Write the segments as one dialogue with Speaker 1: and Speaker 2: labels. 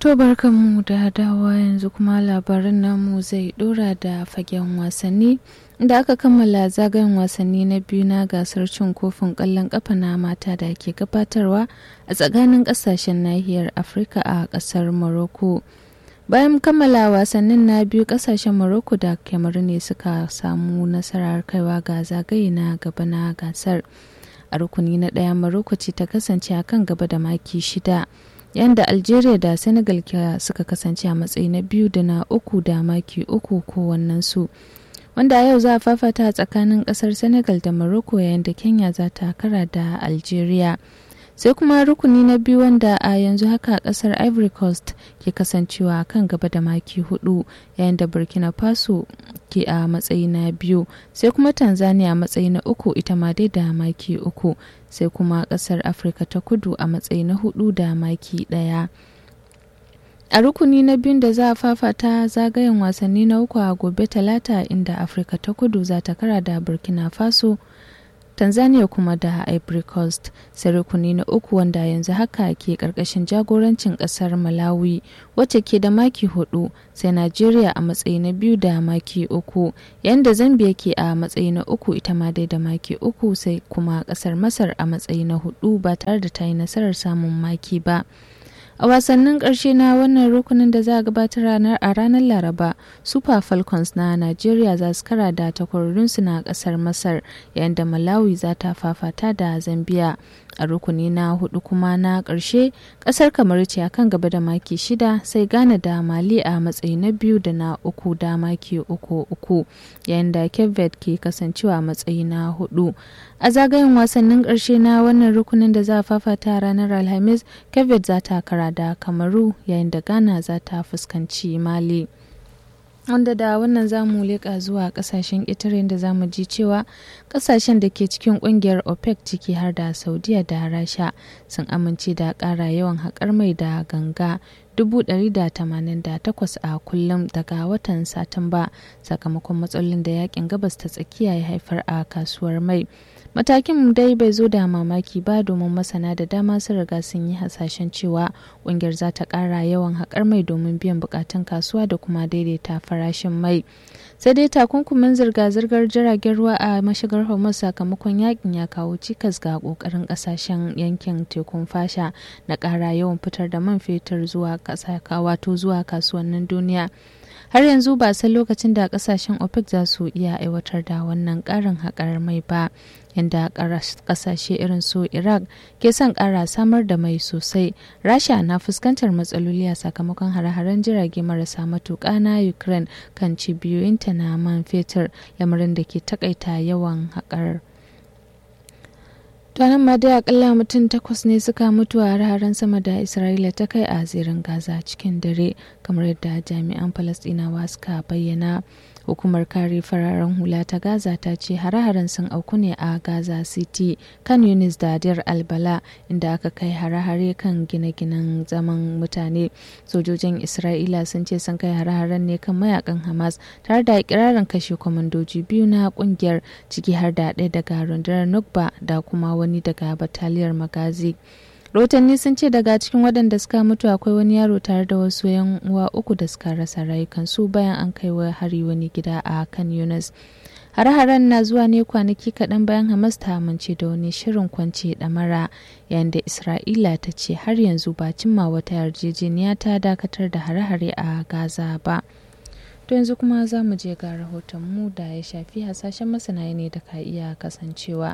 Speaker 1: To barkanmu da dawa yanzu kuma labaran namu zai dora da fagen wasanni da aka kammala zagayen wasanni na biyu na gasar cin kofin ƙwallon ƙafa na mata da ke gabatarwa a tsakanin ƙasashen nahiyar Afirka a ƙasar Morocco. Bayan kammala wasannin na biyu ƙasashen Morocco da Cameroon ne suka samu nasarar kaiwa ga zagaye na gaba na gasar. A rukuni na ɗaya Morocco ce ta kasance a kan gaba da maki shida. yanda algeria da senegal suka kasance a matsayi na biyu da na uku da maki uku kowannensu wanda a yau za a fafata tsakanin kasar senegal da morocco yayin da kenya za ta kara da algeria sai kuma rukuni na biyu wanda a yanzu haka kasar ivory coast ke kasancewa kan gaba da maki hudu yayin da burkina faso ke a matsayi na biyu sai kuma tanzania a matsayi na uku ita ma dai da maki uku sai kuma kasar afirka ta kudu a matsayi na hudu da maki daya a rukuni na biyun da za a fafata zagayen wasanni na uku a gobe talata inda afirka ta kudu za ta kara da burkina faso tanzania kuma da ivory coast sai rukuni na uku wanda yanzu haka ke karkashin jagorancin kasar malawi wacce ke da maki hudu sai nigeria a matsayi na biyu da maki uku yayin da zambia ke a matsayi na uku ita ma dai da maki uku sai kuma kasar masar a matsayi na hudu ba tare da ta yi nasarar samun maki ba a wasannin ƙarshe na wannan rukunin da za a gabatar ranar a ranar laraba super falcons na nigeria za su kara da takwarorinsu na ƙasar masar yayin da malawi za ta fafata da zambia a rukuni na hudu kuma na ƙarshe ƙasar kamar ce a kan gaba da maki shida sai ghana da mali a matsayi na biyu da na uku da maki uku uku yayin da cape ke kasancewa a matsayi na hudu a zagayen wasannin ƙarshe na wannan rukunin da za a fafata ranar alhamis cape za ta kara da kamaru yayin da ghana za ta fuskanci mali wanda da wannan zamu leƙa zuwa ƙasashen ƙetare da zamu ji cewa ƙasashen da ke cikin ƙungiyar opec ciki har da saudiya da rasha sun amince da ƙara yawan haƙar mai da ganga 188 a kullum daga watan satumba sakamakon matsalolin da yakin gabas ta tsakiya ya haifar a kasuwar mai matakin dai bai zo da mamaki ba domin masana da dama sun riga sun yi hasashen cewa kungiyar za ta kara yawan haƙar mai domin biyan bukatun kasuwa da kuma daidaita farashin mai sai dai takunkumin zirga-zirgar jiragen ruwa a mashigar hormuz sakamakon yakin ya kawo cikas ga kokarin kasashen yankin tekun fasha na kara yawan fitar da man fetur zuwa wato zuwa kasuwannin duniya har yanzu ba san lokacin da kasashen opec za su iya aiwatar da wannan karin haƙar mai ba yadda kasashe irin su iraq ke son ƙara samar da mai sosai rasha na fuskantar matsaloli a sakamakon hare-haren jirage marasa matuƙa na ukraine kan cibiyoyinta na man fetur lamarin da ke takaita yawan haƙar nan ma dai akalla mutum takwas ne suka mutu a hararen sama da isra'ila ta kai a zirin gaza cikin dare kamar yadda jami'an falastinawa suka bayyana hukumar kare fararen hula ta gaza ta ce hare-haren sun auku ne a gaza city kan yunis da dir albala inda aka kai hare-hare kan gine-ginen zaman mutane sojojin isra'ila sun ce sun kai hare-haren ne kan mayakan hamas tare da ikirarin kashe kwamandoji biyu na kungiyar ciki har da ɗaya daga rundunar nukba da kuma wani daga bataliyar magazi rahotanni sun ce daga cikin waɗanda suka mutu akwai wani yaro tare da wasu yan uwa uku da suka rasa rayukansu bayan an kai wa hari wani gida a kan yunus hare-haren na zuwa ne kwanaki kaɗan bayan hamas ta amince da wani shirin kwance ɗamara yayin da isra'ila ta ce har yanzu ba cimma wata yarjejeniya ta dakatar da hare-hare a gaza ba to yanzu kuma za mu je ga rahotonmu da ya shafi hasashen masana ne da ka iya kasancewa.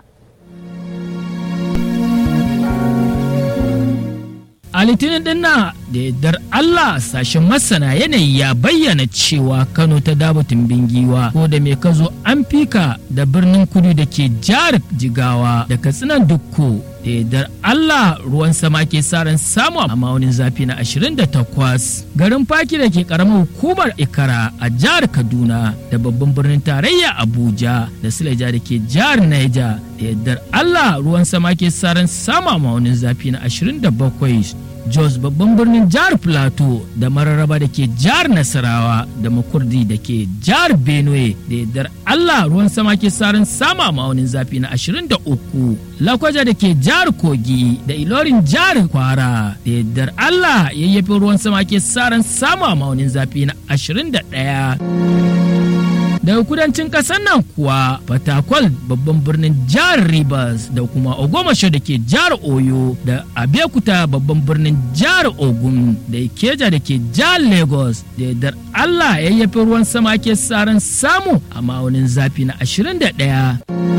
Speaker 2: A litinin din na da yardar Allah sashen masana yanayi ya bayyana cewa Kano ta dabatun bingiwa ko da mai kazo an fika da birnin kudu da ke jihar jigawa da katsinan dukko da yardar Allah ruwan sama ke sa ran samu a maunin zafi na 28 garin faki da ke karamar hukumar ikara a jihar kaduna da babban birnin tarayya abuja da sileja da ke jihar naija da yardar Allah ruwan sama ke sa ran samu a maunin zafi na 27 jos babban birnin jihar plateau da mararaba da ke jihar nasarawa da makurdi da ke jihar benue da yardar allah ruwan sama ke sarin sama ma'aunin zafi na 23 lakwaja da ke jihar kogi da ilorin jihar kwara da yardar allah yayyafin ruwan sama ke sarin sama ma'aunin zafi na 21 daga kudancin kasar nan kuwa fatakwal babban birnin jihar rivers da kuma ogomasho da ke jihar oyo da abeokuta babban birnin jihar ogun da ikeja da ke jihar lagos da yardar allah yayyafi ruwan sama ke saran samu a ma'aunin zafi na 21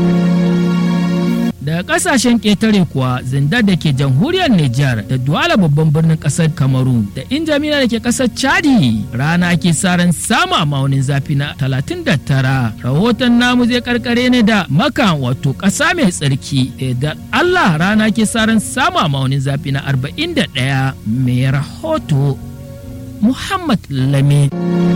Speaker 2: daga kasashen ƙetare kuwa zindar da ke jamhuriyar Nijar da Duwala babban birnin ƙasar Kamaru da Injamina da ke ƙasar Chadi rana ke saran sama maunin zafi na 39 rahoton namu zai karkare ne da maka wato ƙasa mai tsarki da Allah rana ke saran sama maunin zafi na 41 mai rahoto Muhammad Lamin.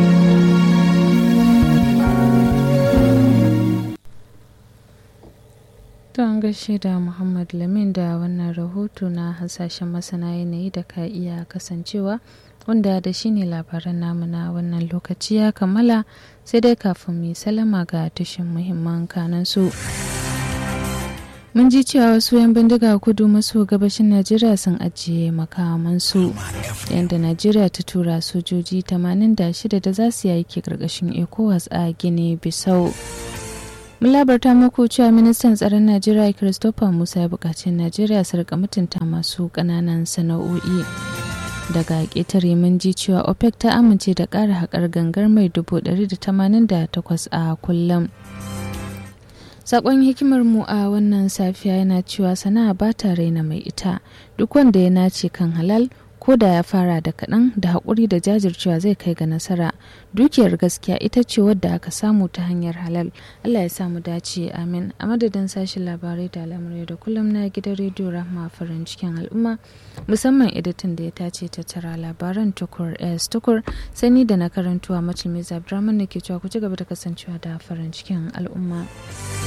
Speaker 1: To an gaishe da Muhammad Lamin da wannan rahoto na hasashen masana yanayi da ka iya kasancewa wanda da shi ne labaran namu na wannan lokaci ya kammala sai dai kafin mu salama ga tushen muhimman kanan su. Mun ji cewa wasu 'yan bindiga kudu maso gabashin Najeriya sun ajiye makamansu yadda Najeriya ta tura sojoji 86 da za su yi aiki ƙarƙashin ECOWAS a Gine Bissau. mun labarta muku cewa ministan tsaron najeriya christopher musa ya buƙaci najeriya su rika mutunta masu ƙananan sana'o'i daga ƙetare mun ji cewa opec ta amince da ƙara haƙar gangar mai 188 a kullum sakon hikimar mu a wannan safiya yana cewa sana'a ba ta raina mai ita duk wanda ya nace kan halal ko da ya fara da kaɗan da haƙuri da jajircewa zai kai ga nasara dukiyar gaskiya ita ce wadda aka samu ta hanyar halal allah ya samu dace amin a madadin sashen labarai da al'amurai da kullum na gidan rediyo rahma farin cikin al'umma musamman editan da ya tace ta tara labaran tukur s tukur sani da na karantuwa mace mai zabdraman da ke cewa ku ci gaba da kasancewa da farin cikin al'umma